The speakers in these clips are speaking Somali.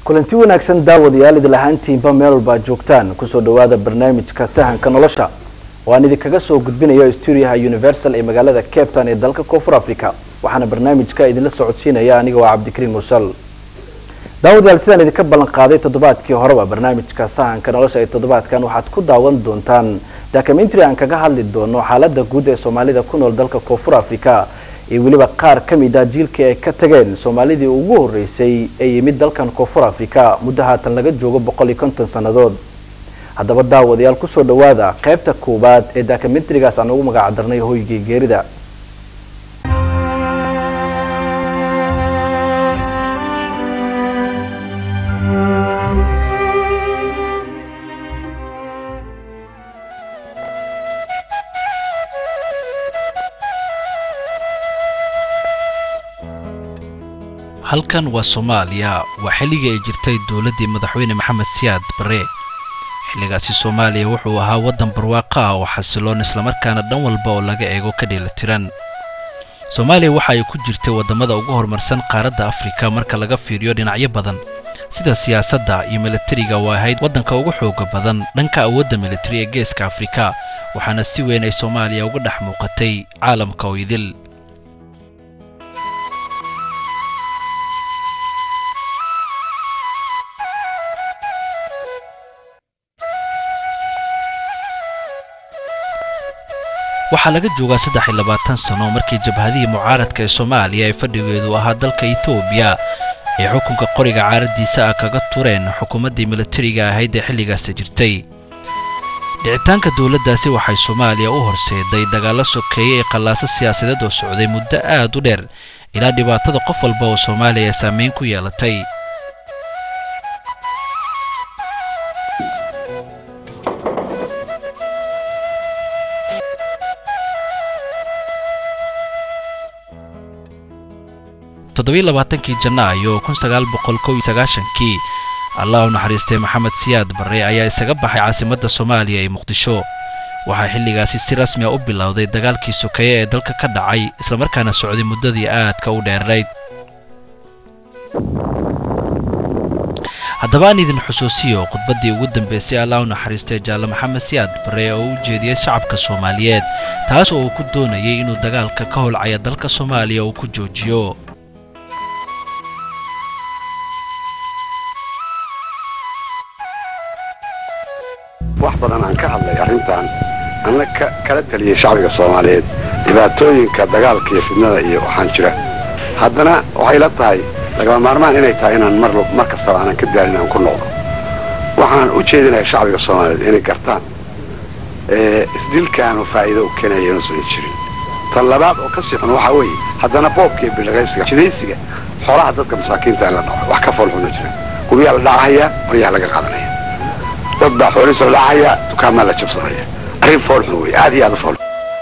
kulanti wanaagsan daawadayaal idil ahaantiinba meel walba ad joogtaan kusoo dhawaada barnaamijka sahanka nolosha oo aan idinkaga soo gudbinayo stuudiyaha universal ee magaalada cape town ee dalka koonfur africa waxaana barnaamijka idinla socodsiinaya aniga waa cabdikariim mursal daawadayaal sidaan idinka ballan qaaday toddobaadkii horeba barnaamijka sahanka nolosha ee toddobaadkan waxaad ku daawan doontaan documentary aan kaga hadli doono xaalada guud ee soomaalida ku nool dalka koonfur africa iyo weliba qaar ka mid ah jiilkii ay ka tageen soomaalidii ugu horeysay ee yimid dalkan koonfur africa muddo haatan laga joogo boqol iyo konton sannadood haddaba daawadayaal kusoo dhawaada qaybta koowaad ee documentarigaas aan ugu magac darnay hoygii geerida halkan waa soomaaliya waa xilligii ay jirtay dowladdii madaxweyne maxamed siyaad barre xilligaasi soomaaliya wuxuu ahaa waddan barwaaqo ah oo xasiloon islamarkaana dhan walba oo laga eego ka dheelitiran soomaaliya waxa ay ku jirtay waddamada ugu horumarsan qaaradda afrika marka laga fiiriyo dhinacyo badan sida siyaasadda iyo milatariga oo ahayd waddanka ugu xooga badan dhanka awoodda militari ee geeska afrika waxaana si weyn ay soomaaliya uga dhex muuqatay caalamka oo idil waxaa laga joogaa saddex iyo labaatan sano markii jabhadihii mucaaradka ee soomaaliya ee fadhigeedu ahaa dalka etoobiya ay xukunka qoriga caaraddiisa ah kaga tureen xukuumaddii milatariga ahayd ee xilligaasi jirtay dhicitaanka dowladdaasi waxay soomaaliya u horseeday dagaallo sokeeye ee qallaaso siyaasadeed oo socday muddo aad u dheer ilaa dhibaatada qof walba oo soomaaliya ay saamayn ku yeelatay toddobiyo labaatankii janaayo kun sagaal boqol kow iyo sagaashankii allah u naxariistay maxamed siyaad barre ayaa isaga baxay caasimadda soomaaliya ee muqdisho waxaa xilligaasi si rasmi a u bilowday dagaalkii sokeeye ee dalka ka dhacay islamarkaana socday muddadii aadka u dheerayd haddaba aan idin xusuusiyo khudbaddii ugu dambaysay allah u naxariistay jaalle maxamed siyaad barre oo u jeediyey shacabka soomaaliyeed taas oo uu ku doonayay inuu dagaalka ka holcaya dalka soomaaliya uu ku joojiyo wax badan aan ka hadlay arrintan anna kala taliyey shacbiga soomaaliyeed dhibaatooyinka dagaalka iyo fidnada iyo waxaan jira haddana waxay la tahay lagama maarmaan inay tahay inaan mar kastaba aanan ka daalin aan ku noqdo waxaan u jeedinayaa shacbiga soomaaliyeed inay gartaan isdilkaanu faa'iido u keenaya inuusan jirin tan labaad oo ka sii xun waxaa weeye haddana boobka iyo bilaqaysiga jidaysiga xoolaha dadka masaakiinta in la dhaco wax ka foolxuna jira guryaha la dhacahayaa qoryaha laga qaadanaya dad baa xoolihiisa la dhacaya dukaamaa la jabsanaya arrin foolxun wey aad iyo aad u fool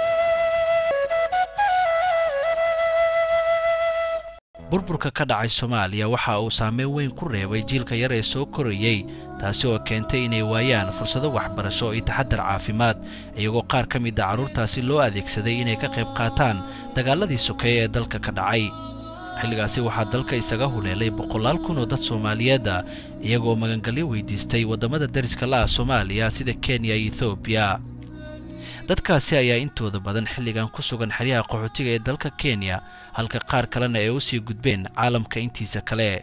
burburka ka dhacay soomaaliya waxa uu saameyn weyn ku reebay jiilka yar ee soo korayey taasi oo keentay inay waayaan fursado waxbarasho iyo taxadar caafimaad iyagoo qaar ka mid a carruurtaasi loo adeegsaday inay ka qayb qaataan dagaaladii sokeeye ee dalka ka dhacay xilligaasi waxaa dalka isaga huleelay boqolaal kun oo dad soomaaliyeed ah iyagoo magangalyo weydiistay waddamada dariska la ah soomaaliya sida kenya iyo ethoobiya dadkaasi ayaa intooda badan xilligan ku sugan xeryaha qaxootiga ee dalka kenya halka qaar kalena ay u sii gudbeen caalamka intiisa kale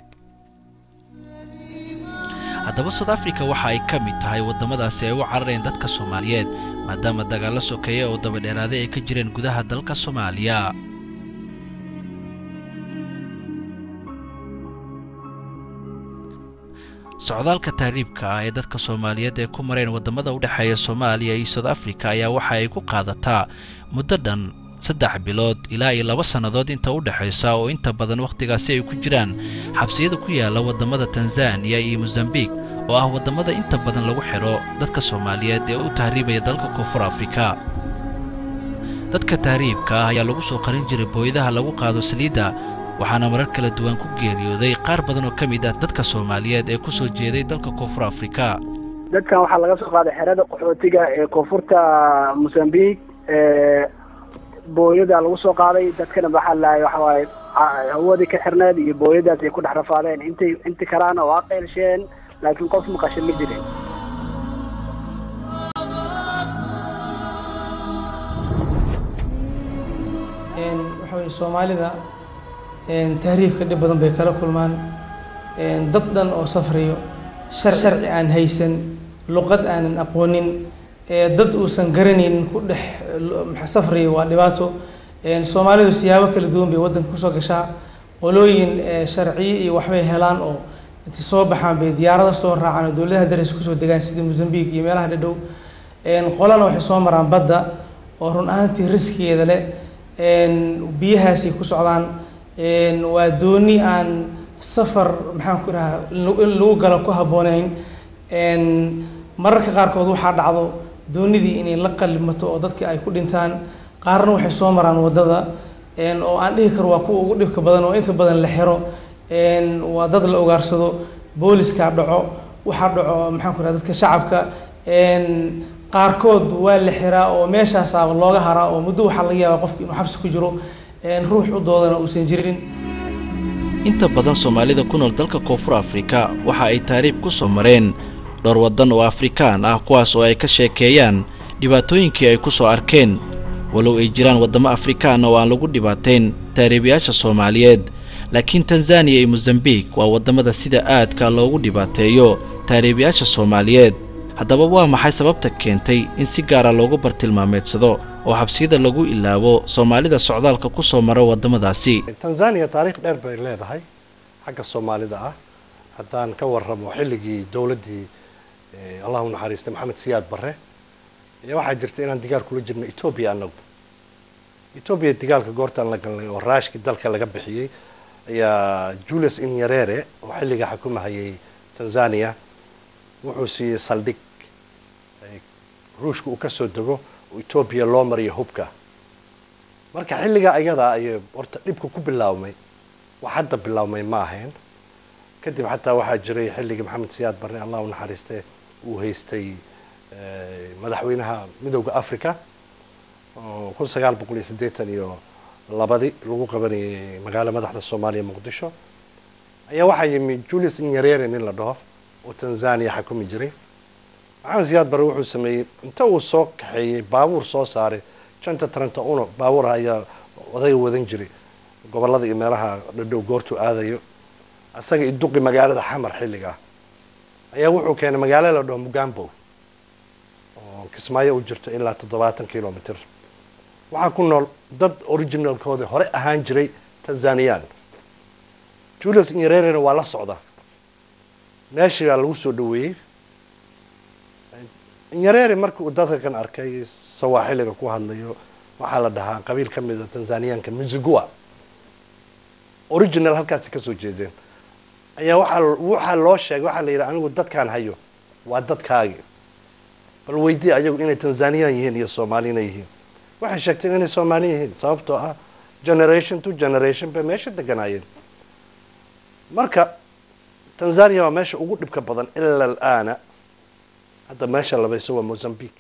haddaba south africa waxa ay ka mid tahay waddamadaasi ay u carareen dadka soomaaliyeed maadaama dagaallo sokeeye oo dabadheeraaday ay ka jireen gudaha dalka soomaaliya socdaalka taariibka ah ee dadka soomaaliyeed ee ku mareen waddamada u dhexeeya soomaaliya iyo south africa ayaa waxa ay ku qaadataa muddo dhan saddex bilood ilaa iyo laba sannadood inta u dhexaysa oo inta badan wakhtigaasi ay ku jiraan xabsiyada ku yaalla waddamada tanzaniya iyo mosambiq oo ah waddamada inta badan lagu xidho dadka soomaaliyeed ee u tahriibaya dalka koonfur afrika dadka tahriibka ah ayaa lagu soo qarin jiray booyadaha lagu qaado saliidda waxaana marar kala duwan ku geeriyooday qaar badan oo ka mid ah dadka soomaaliyeed ee ku soo jeeday dalka koonfur afrika dadkan waxaa laga soo qaaday xerada qaxootiga ee koonfurta mosambiq booyada lagu soo qaaday dadkana waxaa lahay waxa waaye hawadii ka xirneed iyo booyadaas ay ku dhex rafaadeen intay inti kalaana waa qeylsheen laakiin qof maqasho ma jirin waxa weye soomaalida tahriibka dhib badan bay kala kulmaan dad dhan oo safrayo shar sharci aan haysan luqad aanan aqoonin dad uusan garanaynin ku dhex safrayo waa dhibaato soomaalidu siyaabo kala duwan bay waddanka kusoo gashaa qolooyin sharciyo iyo waxbay helaan oo intay soo baxaan bay diyaarada soo raacaan oo dowladaha daris kusoo degaan sida mozambique iyo meelaha dhadhow qolana waxay soo maraan badda oo run ahaantii riskigeeda leh biyahaasay ku socdaan waa dooni aan safar maxaan ku dhahaa in lagu galo ku habbooneyn mararka qaarkood waxaa dhacdo doonidii inay la qalimato oo dadka ay ku dhintaan qaarna waxay soo maraan waddada oo aan dhihi karo waa kuwa ugu dhibka badan oo inta badan la xiro waa dad la ogaarsado booliska dhaco waxaa dhaco maxaan ku dhaha dadka shacabka qaarkood waa la xiraa oo meeshaasaaba looga haraa oo muddo waxaa laga yaabaa qofki inuu xabsi ku jiro ruux u doodana uusan jirin inta badan soomaalida ku nool dalka koonfur afrika waxa ay taariikh ku soo mareen dhowr waddan oo afrikaan ah kuwaas oo ay ka sheekeeyaan dhibaatooyinkii ay ku soo arkeen walow ay jiraan waddamo afrikaana oo aan lagu dhibaateyn taariibayaasha soomaaliyeed laakiin tanzaniya iyo mosambiik waa waddamada sida aadka loogu dhibaateeyo taariibayaasha soomaaliyeed haddaba waa maxay sababta keentay in si gaara loogu bartilmaameedsado oo xabsiyada lagu ilaabo soomaalida socdaalka ku soo mara waddamadaasi tanzaniya taariikh dheer bay leedahay xagga soomaalida ah haddaan ka warramo xilligii dowladdii allah u naxariistay maxamed siyaad barre ayaa waxaa jirta inaan digaal kula jirno etoobiya annagu etoobiya digaalka goortaan la galnay oo raashkii dalka laga bixiyey ayaa julius inyarere oo xilliga xukumahayay tanzania wuxuu siiyey saldhig ruushka uu ka soo dego oo etoobiya loo mariyo hubka marka xilligaa ayadaa ayay horta dhibka ku bilaabmay wax hadda bilaabmay ma ahayn kadib xataa waxaa jiray xilligii maxamed siyaad barre allah u naxariiste uu haystay madaxweynaha midowda africa oo kun sagaal boqol iyo siddeetan iyo labadii lagu qabanayay magaalo madaxda soomaaliya muqdisho ayaa waxaa yimi julius inyarere nin la dhaho oo tanzania xakumi jiray maxamed siyaad barre wuxuu sameeyey inta uu soo kaxeeyey baabuur soo saaray janta trenta uno baabuur ayaa odayga wadan jiray gobollada iyo meelaha dhadhow goortuu aadayo asaga iduqi magaalada xamar xilligaa ayaa wuxuu keenay magaalo la dhaho mugambo oo kismaayo u jirto ilaa toddobaatan kilomitr waxaa ku nool dad originalkooda hore ahaan jiray tanzaniyaan julius inyarerena waa la socda meeshii baa lagu soo dhaweeyey inyarere markii uu dadka kan arkay sawaaxiliga ku hadlayo waxaa la dhahaa qabiil ka mida tanzaniyaanka muzigua original halkaasi kasoo jeedeen ayaa waaa waxaa loo sheegay waxaa la yidhi anigu dadkaan hayo waa dadkaagi bal weydii ayagu inay tanzaniyaan yihiin iyo soomaalina yihiin waxay sheegteen inay soomaali yihiin sababtoo ah generation to generation bay meesha deganaayeen marka tanzania waa meesha ugu dhibka badan ila alaana hadda meesha labayso waa mozambique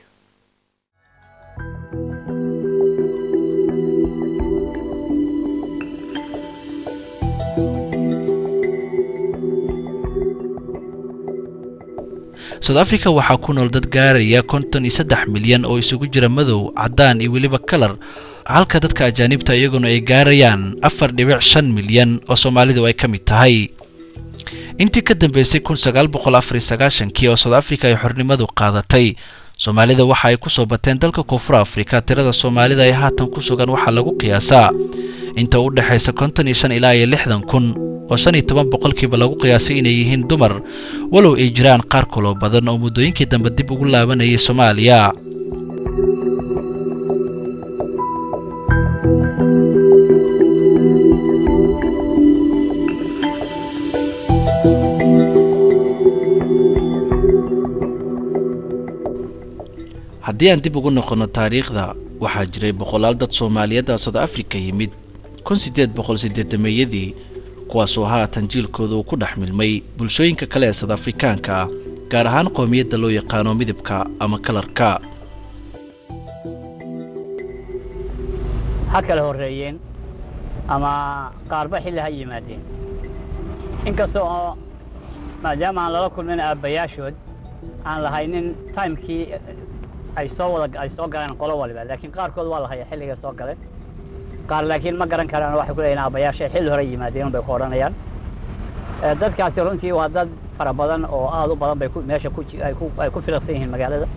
south africa waxaa ku nool dad gaaraya konton iyo saddex milyan oo isugu jira madow caddaan iyo weliba kalar halka dadka ajaanibta iyaguna ay gaarayaan afar dhibic shan milyan oo soomaalidu ay ka mid tahay intii ka dambeysay kun sagaal boqol afar iyo sagaashankii oo south africa ay xornimadu qaadatay soomaalida waxa ay ku soo bateen dalka koonfur afrika tirada soomaalida ay haatan ku sugan waxaa lagu qiyaasaa inta u dhexaysa konton iyo shan ilaa iyo lixdan kun oo shan iyo toban boqolkiiba lagu qiyaasay inay yihiin dumar walow ay jiraan qaar kaloo badan oo muddooyinkii dambe dib ugu laabanayay soomaaliya haddii aan dib ugu noqonno taariikhda waxaa jiray boqolaal dad soomaaliyeed oo south africa yimid kun siddeed boqol siddeetameeyadii kuwaasoo haatan jiilkooda uu ku dhex milmay bulshooyinka kale ee south afrikaanka ah gaar ahaan qoomiyadda loo yaqaano midabka ama kalarka ha kala horreeyeen ama qaarba xilli ha yimaadeen inkasta oo maadaama aan lala kulmin aabbayaashood aan lahaynin timekii ay soo wada ay soo galeen qolo waliba laakiin qaarkood waa lahaya xilliga soo galeen qaar laakiin ma garan karaan waxay ku leeyihin aabbayaashay xilli hore yimaadeen bay ku odhanayaan dadkaasi runtii waa dad fara badan oo aad u badan bay meesha ay ku filiqsan yihiin magaalada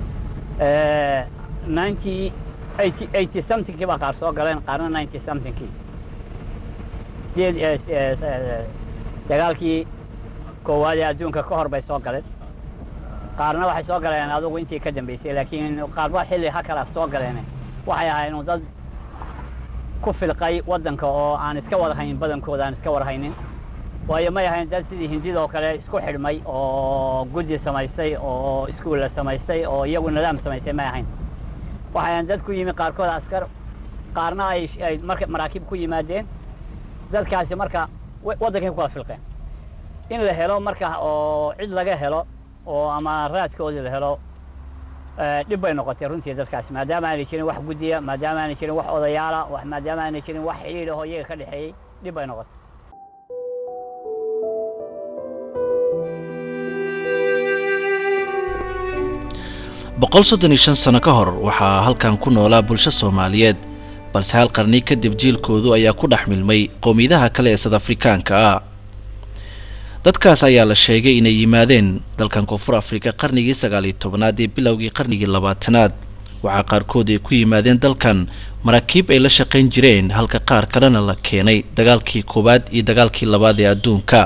ninety eighty eighty somethingkii baa qaar soo galeen qaarna ninety somethingkii sideed dagaalkii koowaad ee adduunka ka hor bay soo galeen qaarna waxay soo galeen adugu intii ka dambeysay laakiin qaarba xilli ha kala soo galeen waxay ahaayeen dad ku filqay waddanka oo aan iska wada haynin badankooda aan iska wada haynin waayo may ahayn dad sidii hindida oo kale isku xidhmay oo guddi samaystay oo iskuulla samaystay oo iyagu nidaam samaystay may ahayn waxay ahayn dad ku yimi qaarkood askar qaarna ay ay marka maraakiib ku yimaadeen dadkaasi marka waddankay ku kala filqeen in la helo marka oo cid laga helo oo ama raadkoodii la helo dhib bay noqotay runtii dadkaasi maadaama aanay jirin wax guddiya maadaama aanay jirin wax odayaala maadaama aanay jirin wax xidhiidh ahoo iyaga ka dhexeeyey dhib bay noqotay boqol soddon iyo shan sano ka hor waxaa halkan ku noolaa bulsho soomaaliyeed balse hal qarni kadib jiilkoodu ayaa ku dhex milmay qowmiyadaha kale ee sad afrikaanka ah dadkaas ayaa la sheegay inay yimaadeen dalkan koonfur afrika qarnigii sagaal iyo tobanaad ee bilowgii qarnigii labaatanaad waxaa qaarkood ay ku yimaadeen dalkan maraakiib ay la shaqayn jireen halka qaar kalena la keenay dagaalkii koowaad iyo dagaalkii labaad ee adduunka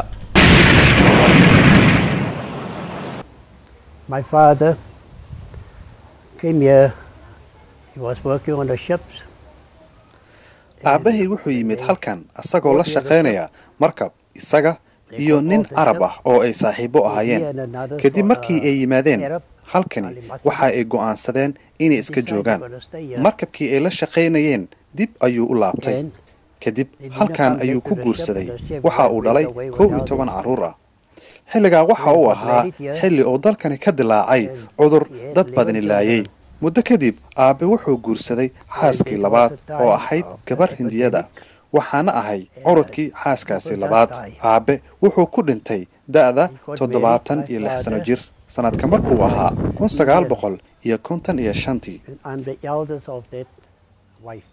My father came here. He was working on the ships. aabbahay wuxuu yimid halkan asagoo la shaqaynaya markab isaga iyo nin carab ah oo ay saaxiibo ahaayeen kadib markii ay yimaadeen halkani waxa ay go'aansadeen inay iska joogaan markabkii ay la shaqaynayeen dib ayuu u laabtay kadib halkan ayuu ku guursaday waxa uu dhalay kow iyo toban carruur ah xilligaa waxa uu ahaa xilli uu dalkani ka dilaacay cudur dad badani laayay muddo kadib aabbe wuxuu guursaday xaaskii labaad oo ahayd gabar hindiyada waxaana ahay curudkii xaaskaasi labaad aabbe wuxuu ku dhintay da'da toddobaatan iyo lix sano jir sanadka markuu ahaa kun sagaal boqol iyo konton iyo shantii I'm the eldest of that wife.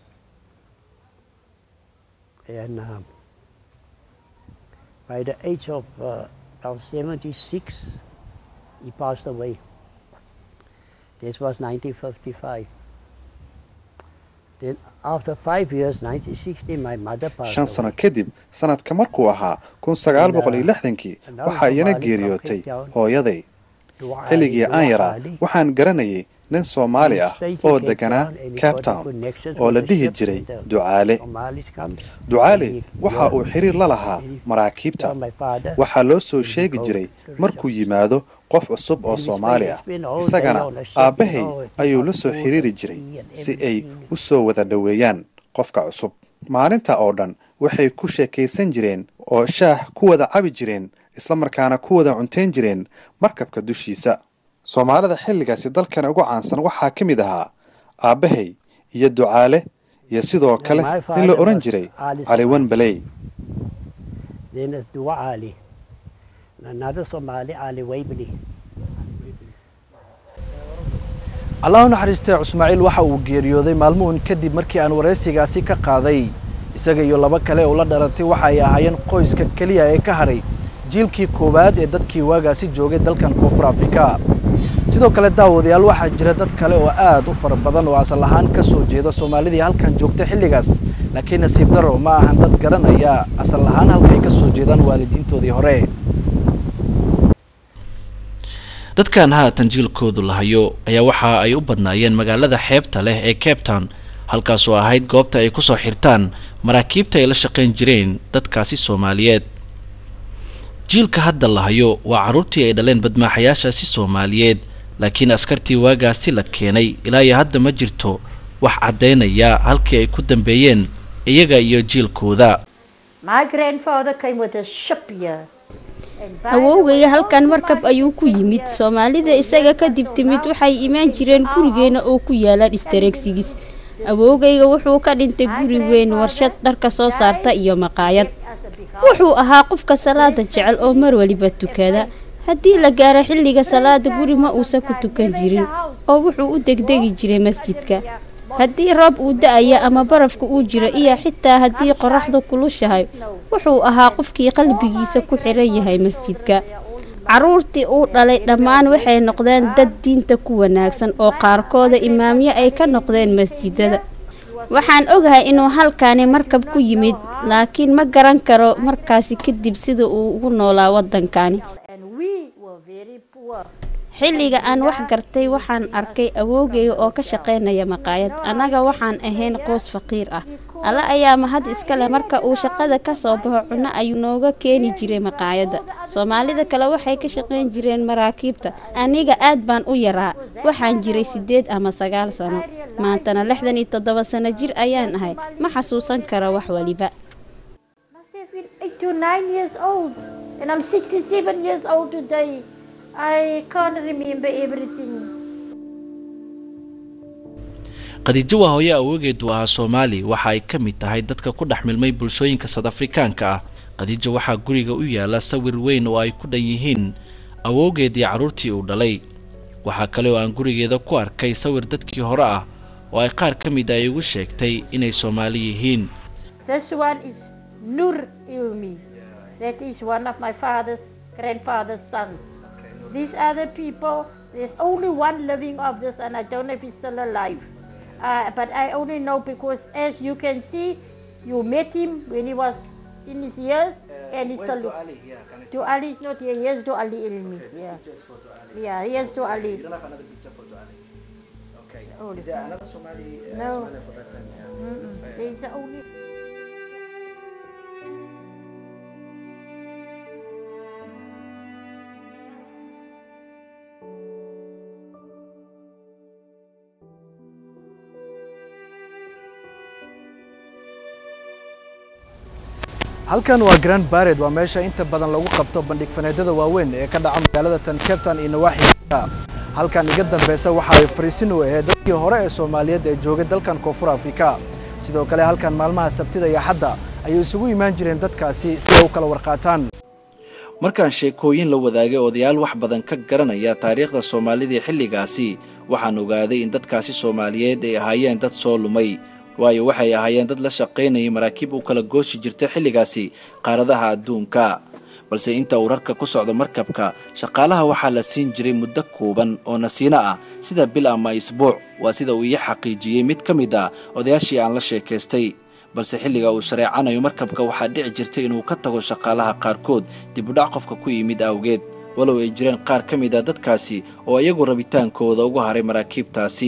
And um, by the age of uh, about 76, he passed away. This was 1955. Then after five years, 1960, my mother passed shan sano away. kadib sanadka markuu ahaa kun sagaal boqol iyo lixdankii waxaa iyana geeriyootay hooyaday xilligii aan yaraa waxaan garanayay nin soomaali ah oo deganaa cape town oo la dhihi jiray ducaale ducaale waxa uu xiriir la lahaa maraakiibta waxaa loo soo sheegi jiray markuu yimaado qof cusub oo soomaali ah isagana aabbahay ayuu la soo xiriiri jiray si ay u soo wada dhoweeyaan qofka cusub maalinta oo dhan waxay ku sheekaysan jireen oo shaah ku wada cabi jireen isla markaana ku wada cuntayn jireen markabka dushiisa soomaalida xilligaasi dalkan ugu caansan waxaa ka mid ahaa aabbahay iyo ducaale iyo sidoo kale nin la odhan jiray caliwan baley Then it's Dua Ali. Another Somali, Ali Waibli. allah u naxariistay cusmaaciil waxa uu geeriyooday maalmuhun kadib markii aan waraysigaasi ka qaaday isaga iyo laba kale oo la dhalatay waxa ay ahaayeen qoyska keliya ee ka hadhay jiilkii koowaad ee dadkii waagaasi joogay dalkan koonfur afrika sidoo kale daawadayaal waxaa jira dad kale oo aad u fara badan oo asal ahaan ka soo jeeda soomaalidii halkan joogtay xilligaas laakiin nasiib daro ma ahan dad garanaya asal ahaan halkay ka soo jeedaan waalidiintoodii hore dadkan haatan jiilkoodu lahayo ayaa waxa ay u badnaayeen magaalada xeebta leh ee cape town halkaasoo ahayd goobta ay kusoo xirtaan maraakiibta ay la shaqayn jireen dadkaasi soomaaliyeed jiilka hadda lahayo waa carruurtii ay dhaleen badmaaxayaashaasi soomaaliyeed laakiin askartii waagaasi la keenay ilaa iyo hadda ma jirto wax caddaynaya halkii ay ku dambeeyeen iyaga iyo jiilkooda My grandfather came with a ship here. awowgaya halkan markab ayuu ku yimid soomaalida isaga kadib timid waxay imaan jireen gurigeena oo ku yaalaan istareegsigis awoogayga wuxuu ka dhintay guri weyn warshad dharka soo saarta iyo maqaayad wuxuu ahaa qofka salaada jecel oo mar waliba tukada haddii la gaaro xilliga salaada guri ma uusan ku tukan jirin oo wuxuu u degdegi jiray masjidka haddii roob uu da-aya ama barafka uu jiro iyo xitaa haddii qoraxdu kulushahay wuxuu ahaa qofkii qalbigiisa ku xiran yahay masjidka caruurtii uu dhalay dhammaan waxay noqdeen dad diinta ku wanaagsan oo qaarkooda imaamyo ay ka noqdeen masjidada waxaan ogahay inuu halkaani markab ku yimid laakiin ma garan karo markaasi kadib sida uu ugu noolaa waddankani xilliga aan wax gartay waxaan arkay awoogayga oo ka shaqaynaya maqaayad annaga waxaan ahayn qoys faqiir ah alle ayaa mahad iska leh marka uu shaqada ka soo baxo cunno ayuu nooga keeni jiray maqaayadda soomaalida kale waxay ka shaqayn jireen maraakiibta aniga aad baan u yaraa waxaan jiray siddeed ama sagaal sano maantana lixdan iyo toddoba sano jir ayaan ahay ma xasuusan karo wax waliba eight to nine years old, and I'm 67 years old today. I can't remember everything. khadiijo waa hooyo awoogeedu ahaa soomaali waxa ay ka mid tahay dadka ku dhex milmay bulshooyinka sad afrikaanka ah khadiijo waxaa guriga u yaala sawir weyn oo ay ku dhan yihiin awoogeedii carruurtii uu dhalay waxaa kale oo aan gurigeeda ku arkay sawir dadkii hore ah oo ay qaar ka mid ay igu sheegtay inay soomaali yihiin This one is Nur Ilmi. That is one of my father's grandfather's sons. These other people, there's only one living of this, and I don't know if he's still alive. Uh, but I only know because, as you can see, you met him when he was in his years, and he's still. To Ali is not here. Here's to Ali Ilmi. yeah. Yeah, here's to Ali. Oh, Is there another Somali? Uh, No. Somali for that time? Yeah. Mm-mm. There's only. halkan waa grand bared waa meesha inta badan lagu qabto bandhig faneedyada waaweyn ee ka dhaca magaalada tan cape town iyo nawaaxiga halkan iga dambeysa waxa ay fariisin u ahayd dadkii hore ee soomaaliyeed ee joogay dalkan koonfur afrika sidoo kale halkan maalmaha sabtida iyo xadda ayay isugu imaan jireen dadkaasi si ay u kala warqaataan markaan sheekooyin la wadaagay odayaal wax badan ka garanaya taariikhda soomaalida xilligaasi waxaan ogaaday in dadkaasi soomaaliyeed ay ahaayeen dad soo lumay waayo waxay ahaayeen dad la shaqaynayay maraakiib u kala gooshi jirta xilligaasi qaaradaha adduunka balse inta uu rarka ku socdo markabka shaqaalaha waxaa la siin jiray muddo kooban oo nasiino ah sida bil ama isbuuc waa sida uu ii xaqiijiyey mid ka mid ah odayaashii aan la sheekaystay balse xilliga uu shareecanayo markabka waxaa dhici jirtay inuu ka tago shaqaalaha qaarkood dibudhac qofka ku yimid awgeed walow ay jireen qaar ka mid a dadkaasi oo iyagu rabitaankooda ugu haray maraakiibtaasi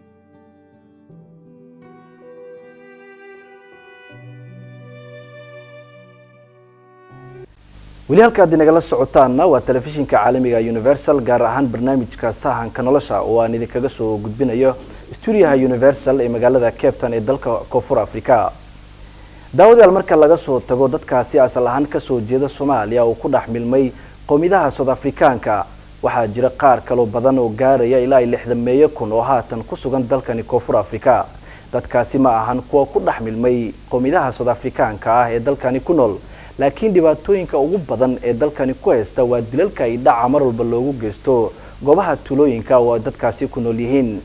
weli halkaad inagala socotaanna waa telefishinka caalamiga universal gaar ahaan barnaamijka sahanka nolosha oo aan idinkaga soo gudbinayo stuudiyaha universal ee magaalada cape town ee dalka koonfur africa daawadayaal marka laga soo tago dadkaasi asal ahaan kasoo jeeda soomaaliya oo ku dhex milmay qowmidaha south afrikaanka waxaa jira qaar kaloo badan oo gaaraya ilaa lixdan meeyo kun oo haatan ku sugan dalkani koonfur africa dadkaasi ma ahan kuwa ku dhex milmay qowmidaha south afrikaanka ah ee dalkani ku nool laakiin dhibaatooyinka ugu badan ee dalkani ku haysta waa dilalka ay dhaca mar walba loogu geysto goobaha tuulooyinka oo ay dadkaasi ku nool yihiin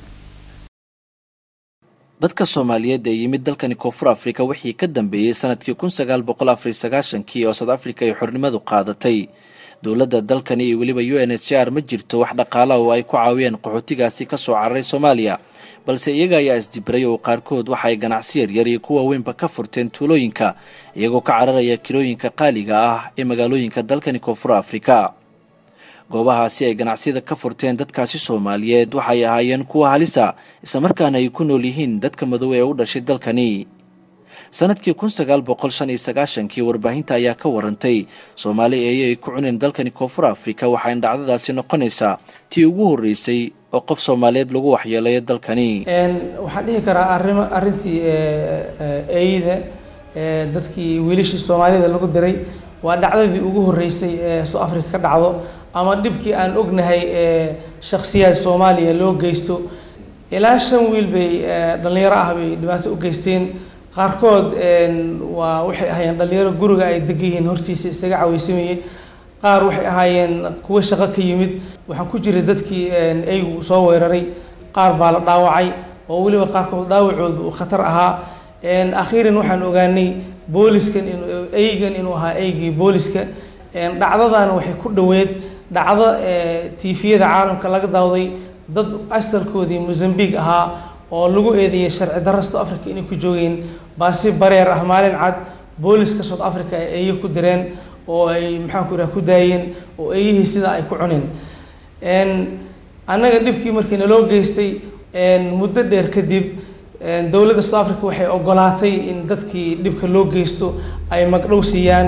dadka soomaaliyeed ee yimid dalkani koonfur afrika wixii ka dambeeyey sanadkii kun sagaal boqol afariy sagaashankii oo south africa ay xornimadu qaadatay dowladda dalkani iyo weliba u n h r ma jirto wax dhaqaala oo ay ku caawiyeen qaxootigaasi ka soo cararay soomaaliya balse iyaga ayaa isdibray oo qaarkood waxa ay ganacsi yaryar iyo kuwa weynba ka furteen tuulooyinka iyagoo ka cararaya kilooyinka qaaliga ah ee magaalooyinka dalkani koonfur afrika goobahaasi ay ganacsiyada ka furteen dadkaasi soomaaliyeed waxay ahaayeen kuwa halisa islamarkaana ay ku nool yihiin dadka madow ee u dhashay dalkani sanadkii kun sagaal boqol shan iyo sagaashankii warbaahinta ayaa ka warantay soomaali eeyo ay ku cuneen dalkani koonfur afrika waxayna dhacdadaasi noqonaysaa tii ugu horreysay oo qof soomaaliyeed lagu waxyeelayo dalkani waxaan dhihi karaa arimo arrintii eeyda dadkii wiilashii soomaalida lagu diray waa dhacdadii ugu horreysay ee soo africa ka dhacdo ama dhibkii aan ognahay ee shakhsiyaad soomaaliya loo geysto ilaa shan wiil bay dhalinyaro ah bay dhibaato u geysteen qaarkood waa waxay ahaayeen dhalinyaro guriga ay degan yihiin hortiisa isaga caweysamayey qaar waxay ahaayeen kuwo shaqo ka yimid waxaan ku jiray dadkii eygu soo weeraray qaar baa la dhaawacay oo weliba qaarkood dhaawacoodu uu khatar ahaa akhiiran waxaan ogaanay booliskan in eygan inuu ahaa eygii booliska dhacdadan waxay ku dhoweed dhacdo tiifiyada caalamka laga daawday dad asalkoodii mozambique ahaa oo lagu eedeeyay sharci darro south africa inay ku joogeen baasi bareer ah maalin cad booliska south africa ay eeyo ku direen oo ay maxaan ku ihaha ku daayeen oo eeyihii sidaa ay ku cuneen annaga dhibkii markii naloo geystay muddo dheer kadib dowladda south africa waxay ogolaatay in dadkii dhibka loo geysto ay magdhow siiyaan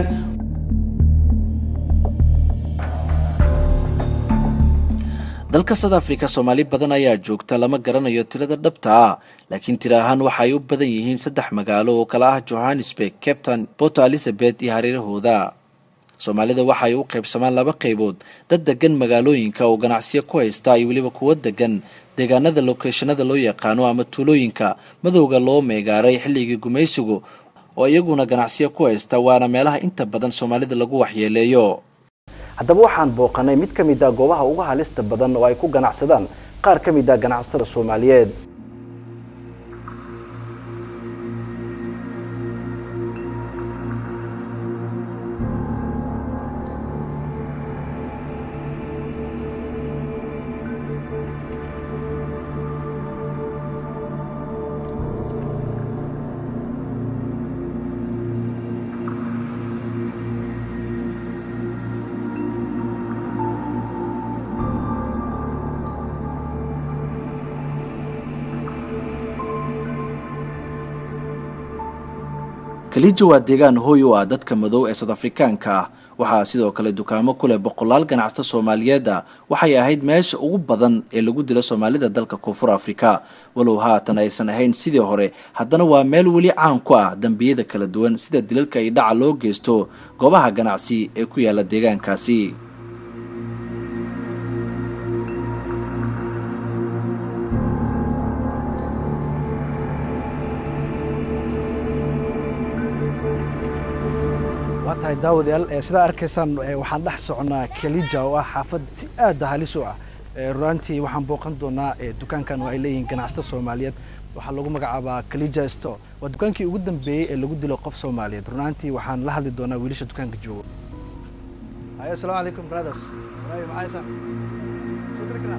dalka south africa soomaali badan ayaa joogta lama garanayo tirada dhabta ah laakiin tira ahaan waxa ay u badan yihiin saddex magaalo oo kala ah johannesburg captain port elizabeth iyo hareerahooda soomaalida waxa ay u qaybsamaan laba qaybood dad degan magaalooyinka oo ganacsiyo ku haysta iyo weliba kuwo degan deegaanada lokeeshanada loo yaqaano ama tuulooyinka madowga loo meegaaray xilligii gumaysigu oo iyaguna ganacsiyo ku haysta waana meelaha inta badan soomaalida lagu waxyeeleeyo haddaba waxaan booqanay mid ka mid ah goobaha ugu halista badan oo ay ku ganacsadaan qaar ka mid ah ganacsatada soomaaliyeed kaliija waa deegaan hooy u ah dadka madow ee south afrikaanka ah waxaa sidoo kale dukaamo ku leh boqolaal ganacsata soomaaliyeed ah waxay ahayd meesha ugu badan ee lagu dilo soomaalida dalka koonfur afrika walow haatan aysan ahayn sidii hore haddana waa meel weli caan ku ah dembiyada kala duwan sida dilalka iyo dhaca loo geysto goobaha ganacsi ee ku yaala deegaankaasi waa tahay daawadayaal sidaa arkaysaan waxaan dhex soconaa kalija oo ah xaafad si aada halis u ah runaantii waxaan booqan doonaa dukaankan oo ay leeyihiin ganacsata soomaaliyeed waxaa lagu magacaabaa kalija store waa dukaankii ugu dambeeyey ee lagu dilo qof soomaaliyeed runaantii waxaan la hadli doonaa wiilasha dukaanka jooga hayo asalaamu calaykum brothers waayo maxaysan soo geli karaa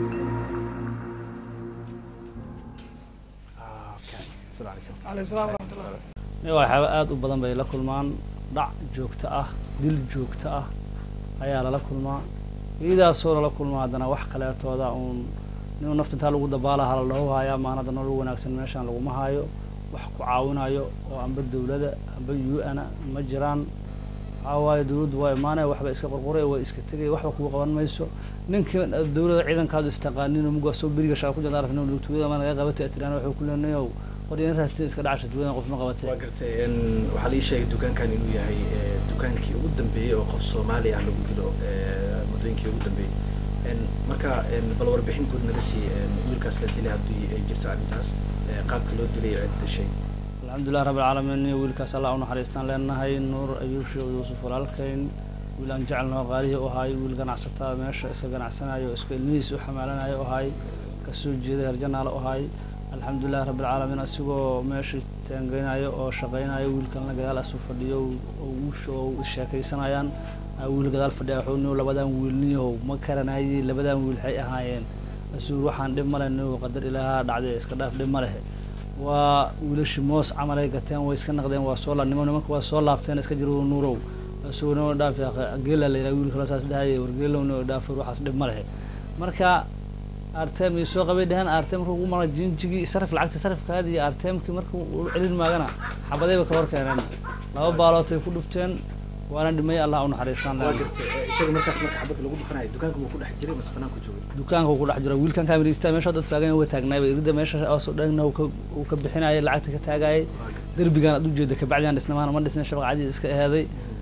waxyaaba aada u badan bay la kulmaan dhac joogto ah dil joogto ah ayaa lala kulmaa iyadaasoo lala kulmaa haddana wax kaleetooda uun ninuu nafta intaa lagu dabaalaha la dhaho hayaa maanada nolol wanaagsan meeshaan laguma haayo wax ku caawinayo oo amba dawladda amba u n ma jiraan waxaa waaye dawladdu waa imaanaya waxba iska qorqoray way iska tegaya waxba kugu qaban mayso ninka dawladda ciidankaadu istaqaanin mugaa soo beriga shaqa ku jirta aragti lugtugada ma naga qabatay atiraan wuxuu ku leenayow qoryainraasti iska dhacasha duwadan qof ma qabatay waa gartay waxaa lii sheegay dukaankan inuu yahay dukaankii ugu dambeeyey oo qof soomaali ah lagu dilo muddooyinkii ugu dambeeyey marka bal warbixin guud naga sii wiilkaas la dilay haddii ay jirto arrintaas qaabka loo dilay cid dishay alxamdulilah rabbi alcaalamiin iyo wiilkaas allah u naxariistaan leenahay nuur ayuub sheekh yuusuf walaalkayn wiil aan jecelnao qaalihii u ahay wiil ganacsataa meesha iska ganacsanayo iska ilmihiisa u xamaalanayo u ahay kasoo jeeday herjanaale u ahay alxamdulilah rabbi alcaalamiin asigoo meesha taangeynayo oo shaqaynayo wiilkanla gadaal asu fadhiyo oo sheekaysanayaan wiil gadaal fadhiya wuxuu niw labadan wiilniyahow ma karanayay labadan wiil waxay ahaayeen asuur waxaan dhib male niw qadar ilaaha dhacday iska dhaaf dhib ma lehe waa wiilashii moos camalay gateen way iska naqdeen waa soo nimo nimanka waa soo laabteen iska jiro nuurow asagoo noo dhaaf geela la yidhaha wiilka saas dhahayay wargeelow noo dhaaf waxaas dhib ma lehe marka artem iyo soo qabay dheheen artem markuu ugu mara jinjigii sarif lacagta sarifkaadi iyo artemkii markuu u celin maagana xabadayba ka hor keeneen laba baalootay ku dhufteen waana dhimay allah u naxariistaan isaga markaas marka xabadda lagu dhufanayo dukaanka wuu ku dhex jiray mase banaanku joogay dukaanka uu ku dhex jiro wiilkan kamirista meesha dad taagan way taagnaayba irida meesha oosoo dhagna uu ka bixinayay lacagta ka taagayay derbigan ad ujeeda kabacdian dhisnamaana ma dhisnay shabaq cadiis iska eheeday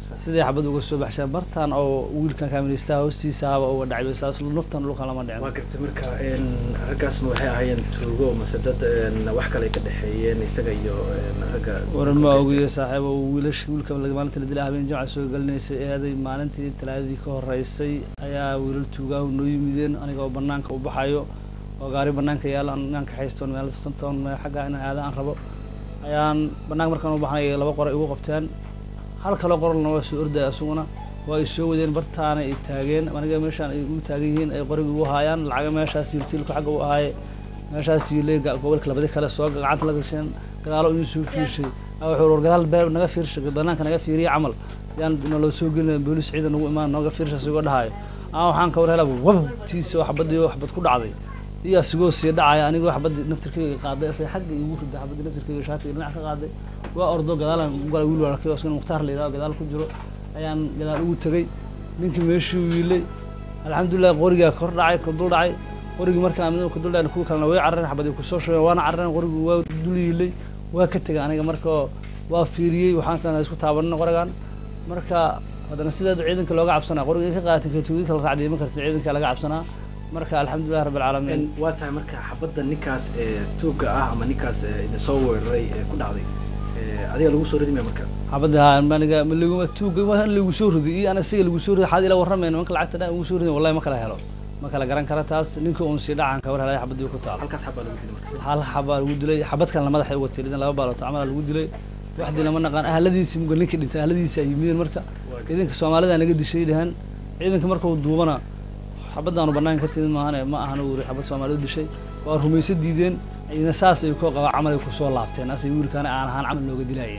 sidii xabad uga soo baxsheen bartaan oo wiilkan kaaministaha hoostiisa haba uga dhacay saas naftan dhulkan lama dhicin waa gartay marka raggaasma waxay ahaayeen tuugo mase dad wax kale ka dhexeeyeen isaga iyo ragga waran ma ogiyo saaxiibo wiilash wiilka maalinta la dilay habeen jimca soo gelinaysay eeday maalintii talaadadii ka horeysay ayaa wiilal tuugaahu noo yimideen aniga oo banaanka u baxayo oo gaari banaanka yaala inaan kaxaystoon meel santoon xagga inaan aada aan rabo ayaan banaanka markaan u baxnay laba qora igu qabteen hal kaloo qoralna waa soo ordaya isaguna waa ay soo wadeen bartaana ay taageen aniga meeshaan ay u taagan yihiin ay qoriga ugu haayaan lacaga meeshaas yiltiilku xagga u ahaaye meeshaas yilay gobolka labadi kale soo gacanta la gasheen gadaalo inuu soo fiirshay wuxuu war gadaal beer naga fiirshay banaanka naga fiiriya camal yaan naloo soo gelin boolis ciidan nagu imaan nooga fiirsha sigoo dhahayo aan waxaan ka war helaa wabtiisa waxbadii waxbad ku dhacday iyo asigoo sii dhacaya anigoo xabadii naftirkayga qaaday asay xagga igu riday xabadii naftirkayga shaatiga dhinac ka qaaday waa ordo gadaalan gala wiil walaalkay oo mukhtaar la yidhaho gadaal ku jiro ayaan gadaal ugu tegay ninkii meeshii wiilay alxamdulilah qorigaa kor dhacay ka dul dhacay qorigii markaan mid ka dul dhacay kuwa kalena way carareen xabadii kusoo shubeen waana carareen qorigii waa dul yiilay waa ka tegay aniga marka waa fiiriyey waxaan sanaa isku taabanina qorigan marka haddana sideeda ciidanka looga cabsanaa qoriga ka qaatan katuugid kala raacdiya ma karta ciidanka laga cabsanaa marka alxamdulilah rabbi alcaalamiin waa tahay marka xabadda ninkaas tuugga ah ama ninkaas idin soo weeraray ku dhacday adiga lagu soo ridimaya marka xabadda haa maniga malaguma tuugga waa lagu soo riday iyo ana asiga lagu soo riday xaad ila warramayna manka lacagta dhan ugu soo riday wallahi ma kala helo ma kala garan kara taas ninka uun sii dhacan ka war helay xabadii ku taal halkaas xabaa lagu dilay marka hal xabaa lagu dilay xabad kalena madaxa uga tiridin laba baalood camala lagu dilay waxdii lama naqaan ahladiisii muga ninkii dhintay ahladiisii ay yimideen marka ciidanka soomaalida naga dishay dhahan ciidanka markuu duubana xabadaanu banaanka ka timid maahane ma ahan uu xabad soomaalidu dishay waa rumayso diideen ina saas ay koo qabaa camal ay kusoo laabteen asay wiilkaana aan ahaan camal looga dilaayeen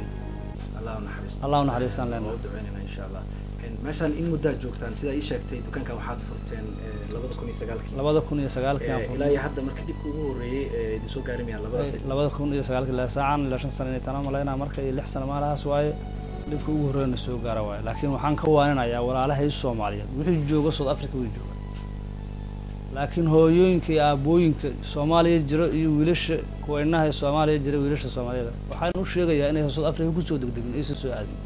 allah naxariistaan leenahay insha allah meeshaan in muddaad joogtaan sidaa ii sheegtay dukaankan waxaad furteen labada kun iyo sagaalkii labada kun iyo sagaalkii aan ilaa iyo hadda marka dhibka ugu horreeyey idin soo gaari mayaan labadaas labada kun iyo sagaalkii ilaa saacan ilaa shan sano inay tana malaynaa marka iyo lix sano maalahaas waaye dhibka ugu horreeyana soo gaara waaye laakiin waxaan ka waaninayaa walaalahay soomaaliyeed wixii jooga south africa way jooga laakiin hooyooyinka iyo aabooyinka soomaaliya jiro iyo wiilasha kuweynaha ee soomaaliya jira wiilasha soomaaliyada waxaan u sheegayaa inay south africa kusoo degdegin aysan soo aadin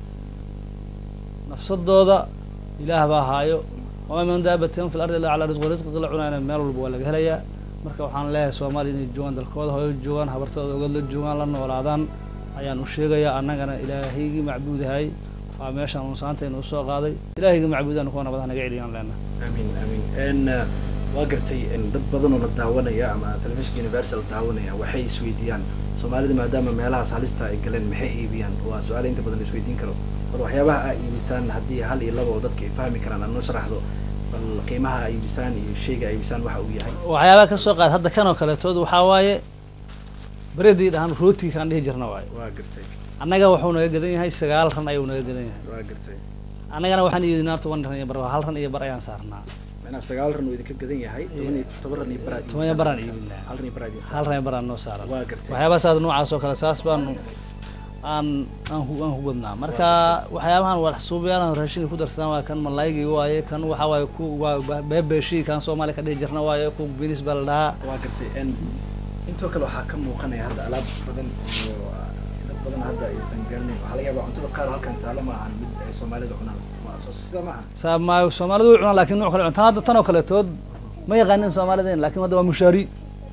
nafsadooda ilaah baa haayo wamaa min daabatin fi lardi illaa calaa risqi risqiga la cunayna meel walba waa laga helayaa marka waxaan leeyahay soomaaliya inay joogaan dalkooda hooyo joogaan habartooda ogad la joogaan la noolaadaan ayaan u sheegayaa annagana ilaahaygii macbuudahay waa meeshaan unsaantaynu usoo qaaday ilaahayga macbuudaan kuwa nabadaha naga celiyaan leena amiin amiin waa gartay dad badan oo la daawanaya ama telefishinka universal daawanaya waxay isweydiiyaan soomaalida maadaama meelahaas halista ay galeen maxay iibiyaan waa su-aala inta badan la isweydiin karo bal waxyaabaha aa iibisaan haddii hal iyo laba oo dadka ay fahmi karaan aad noo sharaxdo bal qiimaha aa iibisaan iyo shayga aa iibisaan waxa uu yahay waxyaabaha ka soo qaad hadda kan oo kaletood waxaa waaye beredii dhahan rootiga kaan dhihi jirna waaye waa gartay annaga wuxuu naga gadan yahay sagaal ran ayuu naga gadan yahay waa gartay annagana waxaan iibinaa toban ran iyo bar hal ran iyo bar ayaan saarnaa macnaha sagaal ran uu idinka gadan yahay toban iyo toban ran iyo baraad toban iyo baraan iibinaa hal ran iyo baraad hal ran iyo baraan noo saaran waa gartay waxyaabaha saas noocaas oo kale saas baanu aan aan ku aan ku badnaa marka waxyaabahan wax suubayaalahan raashinka ku darsadaan waa kan malaaygi waaye kan waxa waaye ku waa beebeeshii kan soomaali ka dhihi jirna waaye ku binis baa la dhahaa waa gartay intoo kale waxaa ka muuqanaya hadda alaab badan oo dad badan hadda aysan garanayn waxaa laga yaabaa cuntada qaar halkan taalo ma ahan mid ay soomaalida cunaan sida ma aha saa ma soomaalidu way cunaan laakiin nooc kale tan hadda tan oo kaletood ma yaqaanin soomaalida laakiin hadda waa mushaari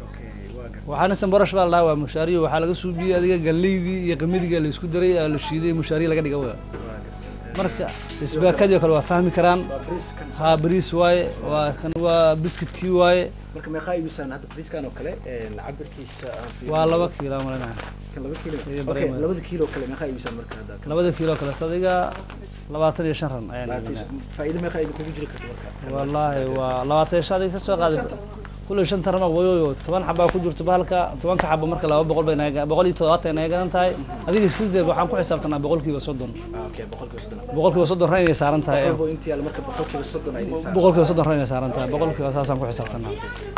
waxaana sambarash baa la dhahaa waa mushaariyo waxaa laga suubiyey adiga galleydii iyo qamidiga la isku daray aa la shiiday mushaariyo laga dhiga waa marka isbaakadii oo kale waa fahmi karaan haa bariis waaye waa kan waa biskitkii waaye marka meeqaa iibisaan hadda bariiskan oo kale cabirkiisa waa laba kiilo malinaha kan laba kiilo okay labada kiilo kale meeqaa iibisaan marka hadda labada kiilo kale adiga labaatan iyo shan ran ayaan faa'iido meeqaa idinkugu jiri karta marka wallaahi waa labaatan iyo shan adiga ka soo qaaday كل شن ترى ما ويو طبعا حبا كل جرت بالك طبعا كحبا مركا لا بقول بين بقول يتوات انا جان تاي هذيك السيد waxaan ku xisaabtana boqolkiiba soddon okay boqolkiiba soddon boqolkiiba soddon ran ay saaran tahay intii al marka boqolkiiba soddon ay saaran boqolkiiba soddon ran ay saaran tahay boqolkiiba saasaan ku xisaabtana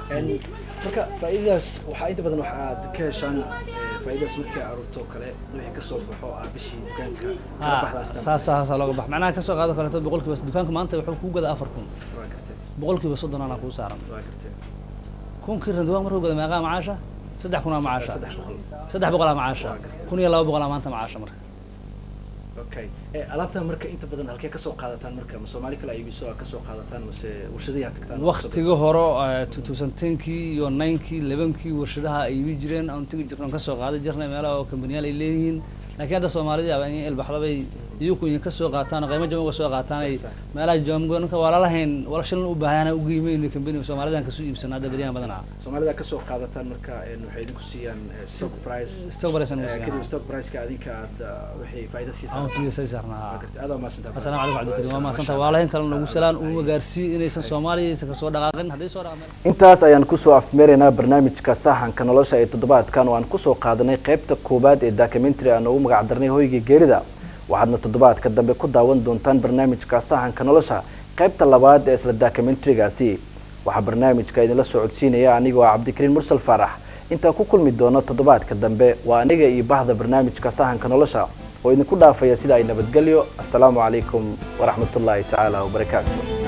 marka faa'iidaas waxaa inta badan waxaad ka heshaan faa'iidaas markii aruurto kale wixii ka soo baxo ah bishii dukaanka kala baxdaas saas saas looga bax macnaha ka soo qaado kale boqolkiiba dukaanka maanta wuxuu ku gadaa afar kun boqolkiiba soddon ana kuu saaran waa gartay كونكي رندوان مرة قد ماقا معاشة سدح كنا معاشة سدح بقلا معاشة كون يلا بقلا ما أنت معاشة مرة okay Eh, alaabtan marka inta badan halkee kasoo qaadataan marka ma soomaali kale iibiso aa kasoo qaadataan mase warshadayaa tagtaan waqtiga hore two thousand tenkii iyo ninkii lebankii warshadaha ay iibi jireen aan tegi jirnay aan kasoo qaadan jirnay meelaha oo kambaniyaal ay leeyihiin laakiin hadda soomaalida aba in ilbaxdabay iyaku idin kasoo qaataan oo qiimo jaban uga soo qaataan ay meelaha joomgonka waa lalahayn wala shilin u baahana u qiimeyn kambani soomaalidan kasoo iibsana hadda beriyahan badanaa soomaalida kasoo qaadataan marka een, waxay idinku siiyaan eh, stock price stock price aan Eh, siiyaan. kadib stock price-ka adinka aad ah, waxay faa'iido siisaan aan fiirsay saarnaa aad waa mahadsantahay asalaamu calaykum cabdikariim waa mahadsantaha waa lahayn kale nagu salaan uma gaarsii inaysan soomaaliya aysan kasoo dhaqaaqin hadday soo dhaqaaqeen intaas ayaan kusoo afmeeraynaa barnaamijka sahanka nolosha ee toddobaadkan oo aan kusoo qaadanay qaybta koowaad ee documentary aan ugu magac darnay hoygii geerida waxaadna toddobaadka dambe ku daawan doontaan barnaamijka sahanka nolosha qaybta labaad ee isla documentary-gaasi waxaa barnaamijka idinla socodsiinaya anigoo ah cabdikariin mursal faarax intaan ku kulmi doono toddobaadka dambe waa aniga iyo bahda barnaamijka sahanka nolosha oo idinku dhaafaya sida ay nabadgelyo assalaamu calaykum waraxmatullaahi tacaala wabarakaatu